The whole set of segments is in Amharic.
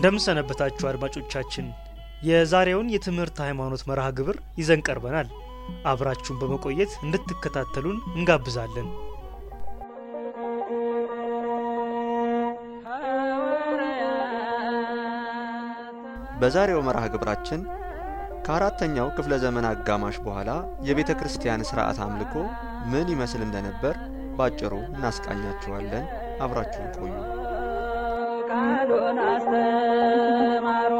እንደምንሰነበታችሁ አድማጮቻችን፣ የዛሬውን የትምህርት ሃይማኖት መርሃ ግብር ይዘን ቀርበናል። አብራችሁን በመቆየት እንድትከታተሉን እንጋብዛለን። በዛሬው መርሃ ግብራችን ከአራተኛው ክፍለ ዘመን አጋማሽ በኋላ የቤተ ክርስቲያን ሥርዓት አምልኮ ምን ይመስል እንደነበር ባጭሩ እናስቃኛችኋለን። አብራችሁን ቆዩ። ቃሉን አስተማሮ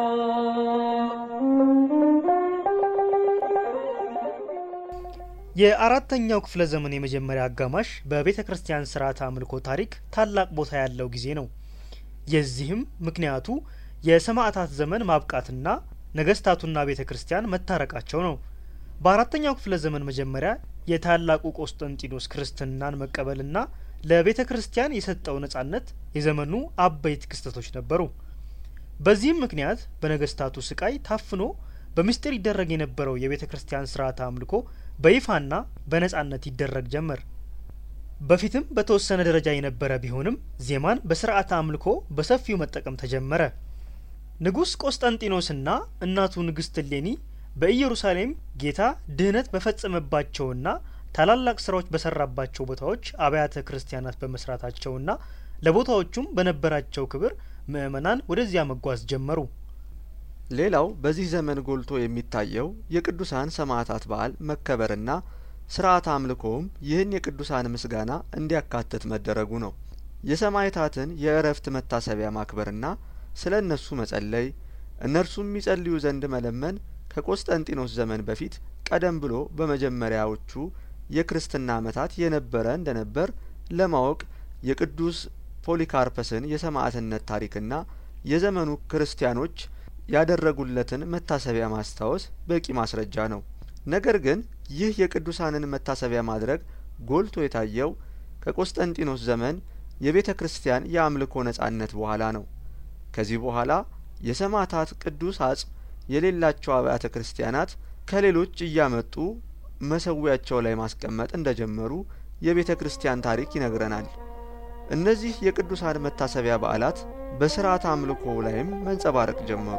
የአራተኛው ክፍለ ዘመን የመጀመሪያ አጋማሽ በቤተ ክርስቲያን ስርዓተ አምልኮ ታሪክ ታላቅ ቦታ ያለው ጊዜ ነው። የዚህም ምክንያቱ የሰማዕታት ዘመን ማብቃትና ነገስታቱና ቤተ ክርስቲያን መታረቃቸው ነው። በአራተኛው ክፍለ ዘመን መጀመሪያ የታላቁ ቆስጠንጢኖስ ክርስትናን መቀበልና ለቤተ ክርስቲያን የሰጠው ነጻነት የዘመኑ አበይት ክስተቶች ነበሩ። በዚህም ምክንያት በነገስታቱ ስቃይ ታፍኖ በምስጢር ይደረግ የነበረው የቤተ ክርስቲያን ስርዓተ አምልኮ በይፋና በነጻነት ይደረግ ጀመር። በፊትም በተወሰነ ደረጃ የነበረ ቢሆንም ዜማን በስርዓተ አምልኮ በሰፊው መጠቀም ተጀመረ። ንጉሥ ቆስጠንጢኖስና እናቱ ንግሥት እሌኒ በኢየሩሳሌም ጌታ ድህነት በፈጸመባቸውና ታላላቅ ስራዎች በሰራባቸው ቦታዎች አብያተ ክርስቲያናት በመስራታቸውና ለቦታዎቹም በነበራቸው ክብር ምዕመናን ወደዚያ መጓዝ ጀመሩ። ሌላው በዚህ ዘመን ጎልቶ የሚታየው የቅዱሳን ሰማዕታት በዓል መከበርና ስርዓተ አምልኮውም ይህን የቅዱሳን ምስጋና እንዲያካትት መደረጉ ነው። የሰማዕታትን የእረፍት መታሰቢያ ማክበርና ስለ እነሱ መጸለይ፣ እነርሱም የሚጸልዩ ዘንድ መለመን ከቆስጠንጢኖስ ዘመን በፊት ቀደም ብሎ በመጀመሪያዎቹ የክርስትና ዓመታት የነበረ እንደነበር ለማወቅ የቅዱስ ፖሊካርፐስን የሰማዕትነት ታሪክና የዘመኑ ክርስቲያኖች ያደረጉለትን መታሰቢያ ማስታወስ በቂ ማስረጃ ነው። ነገር ግን ይህ የቅዱሳንን መታሰቢያ ማድረግ ጎልቶ የታየው ከቆስጠንጢኖስ ዘመን የቤተ ክርስቲያን የአምልኮ ነጻነት በኋላ ነው። ከዚህ በኋላ የሰማዕታት ቅዱስ አጽም የሌላቸው አብያተ ክርስቲያናት ከሌሎች እያመጡ መሰዊያቸው ላይ ማስቀመጥ እንደጀመሩ የቤተ ክርስቲያን ታሪክ ይነግረናል። እነዚህ የቅዱሳን መታሰቢያ በዓላት በስርዓተ አምልኮ ላይም መንጸባረቅ ጀመሩ።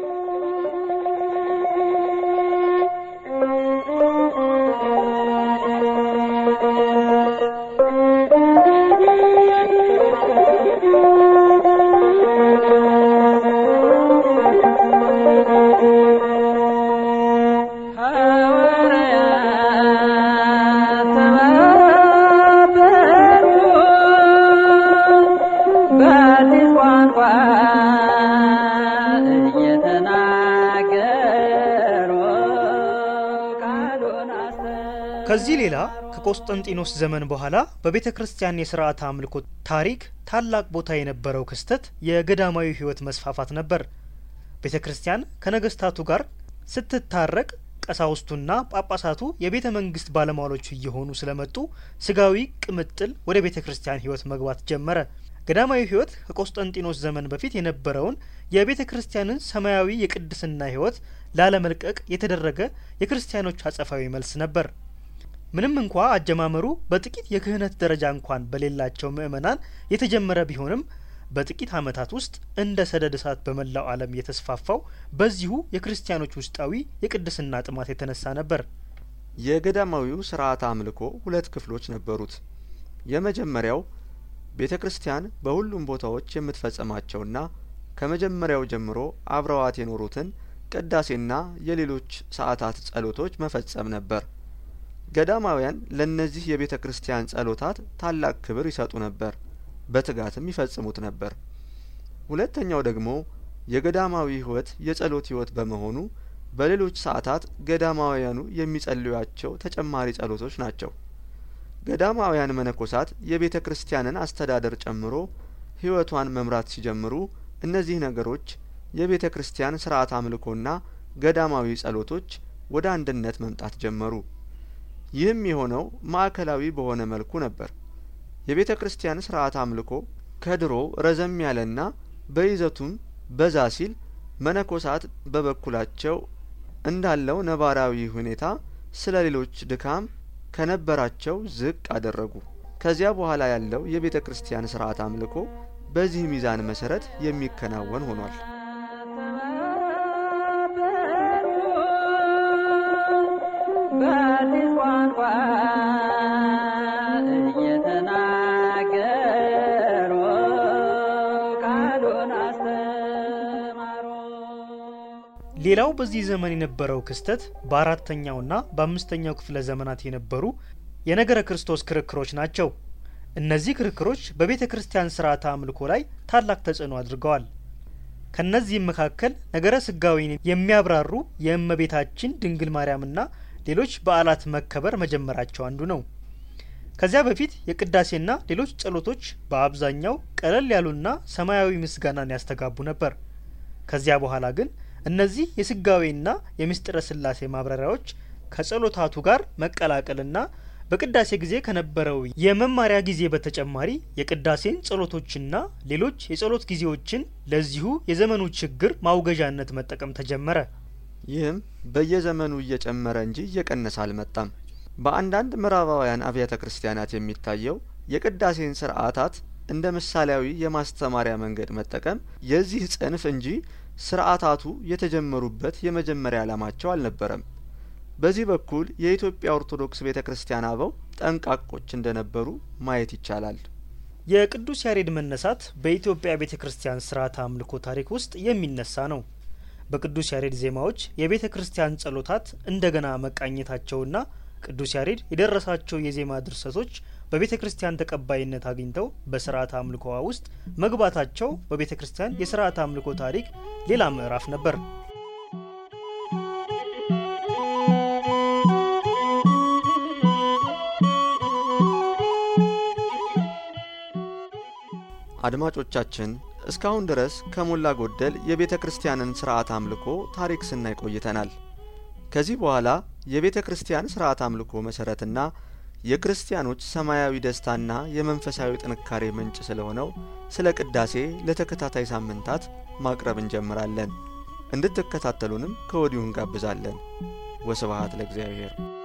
ሐዋርያት ተባበሩ በአዲስ ቋንቋ እየተናገሩ ቃሉን አስተማሩ። ከዚህ ሌላ ከቆስጠንጢኖስ ዘመን በኋላ በቤተ ክርስቲያን የስርዓተ አምልኮ ታሪክ ታላቅ ቦታ የነበረው ክስተት የገዳማዊ ሕይወት መስፋፋት ነበር። ቤተ ክርስቲያን ከነገስታቱ ጋር ስትታረቅ ቀሳውስቱና ጳጳሳቱ የቤተ መንግስት ባለሟሎች እየሆኑ ስለመጡ ስጋዊ ቅምጥል ወደ ቤተ ክርስቲያን ሕይወት መግባት ጀመረ። ገዳማዊ ሕይወት ከቆስጠንጢኖስ ዘመን በፊት የነበረውን የቤተ ክርስቲያንን ሰማያዊ የቅድስና ሕይወት ላለመልቀቅ የተደረገ የክርስቲያኖች አጸፋዊ መልስ ነበር። ምንም እንኳ አጀማመሩ በጥቂት የክህነት ደረጃ እንኳን በሌላቸው ምዕመናን የተጀመረ ቢሆንም በጥቂት ዓመታት ውስጥ እንደ ሰደድ እሳት በመላው ዓለም የተስፋፋው በዚሁ የክርስቲያኖች ውስጣዊ የቅድስና ጥማት የተነሳ ነበር። የገዳማዊው ስርዓተ አምልኮ ሁለት ክፍሎች ነበሩት። የመጀመሪያው ቤተ ክርስቲያን በሁሉም ቦታዎች የምትፈጸማቸውና ከመጀመሪያው ጀምሮ አብረዋት የኖሩትን ቅዳሴና የሌሎች ሰዓታት ጸሎቶች መፈጸም ነበር። ገዳማውያን ለእነዚህ የቤተ ክርስቲያን ጸሎታት ታላቅ ክብር ይሰጡ ነበር፣ በትጋትም ይፈጽሙት ነበር። ሁለተኛው ደግሞ የገዳማዊ ሕይወት የጸሎት ሕይወት በመሆኑ በሌሎች ሰዓታት ገዳማውያኑ የሚጸልዩአቸው ተጨማሪ ጸሎቶች ናቸው። ገዳማውያን መነኮሳት የቤተ ክርስቲያንን አስተዳደር ጨምሮ ሕይወቷን መምራት ሲጀምሩ እነዚህ ነገሮች የቤተ ክርስቲያን ስርዓት አምልኮና ገዳማዊ ጸሎቶች ወደ አንድነት መምጣት ጀመሩ። ይህም የሆነው ማዕከላዊ በሆነ መልኩ ነበር። የቤተ ክርስቲያን ስርዓት አምልኮ ከድሮ ረዘም ያለና በይዘቱም በዛ ሲል መነኮሳት በበኩላቸው እንዳለው ነባራዊ ሁኔታ ስለ ሌሎች ድካም ከነበራቸው ዝቅ አደረጉ። ከዚያ በኋላ ያለው የቤተ ክርስቲያን ስርዓት አምልኮ በዚህ ሚዛን መሰረት የሚከናወን ሆኗል። ሌላው በዚህ ዘመን የነበረው ክስተት በአራተኛውና በአምስተኛው ክፍለ ዘመናት የነበሩ የነገረ ክርስቶስ ክርክሮች ናቸው። እነዚህ ክርክሮች በቤተ ክርስቲያን ስርዓተ አምልኮ ላይ ታላቅ ተጽዕኖ አድርገዋል። ከነዚህም መካከል ነገረ ስጋዊን የሚያብራሩ የእመቤታችን ድንግል ማርያምና ሌሎች በዓላት መከበር መጀመራቸው አንዱ ነው። ከዚያ በፊት የቅዳሴና ሌሎች ጸሎቶች በአብዛኛው ቀለል ያሉና ሰማያዊ ምስጋናን ያስተጋቡ ነበር። ከዚያ በኋላ ግን እነዚህ የስጋዌና የምስጢረ ስላሴ ማብራሪያዎች ከጸሎታቱ ጋር መቀላቀልና በቅዳሴ ጊዜ ከነበረው የመማሪያ ጊዜ በተጨማሪ የቅዳሴን ጸሎቶችና ሌሎች የጸሎት ጊዜዎችን ለዚሁ የዘመኑ ችግር ማውገዣነት መጠቀም ተጀመረ። ይህም በየዘመኑ እየጨመረ እንጂ እየቀነሰ አልመጣም። በአንዳንድ ምዕራባውያን አብያተ ክርስቲያናት የሚታየው የቅዳሴን ስርዓታት እንደ ምሳሌያዊ የማስተማሪያ መንገድ መጠቀም የዚህ ጽንፍ እንጂ ስርዓታቱ የተጀመሩበት የመጀመሪያ ዓላማቸው አልነበረም። በዚህ በኩል የኢትዮጵያ ኦርቶዶክስ ቤተ ክርስቲያን አበው ጠንቃቆች እንደነበሩ ማየት ይቻላል። የቅዱስ ያሬድ መነሳት በኢትዮጵያ ቤተ ክርስቲያን ስርዓተ አምልኮ ታሪክ ውስጥ የሚነሳ ነው። በቅዱስ ያሬድ ዜማዎች የቤተ ክርስቲያን ጸሎታት እንደገና መቃኘታቸውና ቅዱስ ያሬድ የደረሳቸው የዜማ ድርሰቶች በቤተ ክርስቲያን ተቀባይነት አግኝተው በስርዓተ አምልኮዋ ውስጥ መግባታቸው በቤተ ክርስቲያን የስርዓተ አምልኮ ታሪክ ሌላ ምዕራፍ ነበር። አድማጮቻችን እስካሁን ድረስ ከሞላ ጎደል የቤተ ክርስቲያንን ስርዓት አምልኮ ታሪክ ስናይ ቆይተናል። ከዚህ በኋላ የቤተ ክርስቲያን ስርዓት አምልኮ መሰረትና የክርስቲያኖች ሰማያዊ ደስታና የመንፈሳዊ ጥንካሬ ምንጭ ስለሆነው ስለ ቅዳሴ ለተከታታይ ሳምንታት ማቅረብ እንጀምራለን። እንድትከታተሉንም ከወዲሁ እንጋብዛለን። ወስብሐት ለእግዚአብሔር።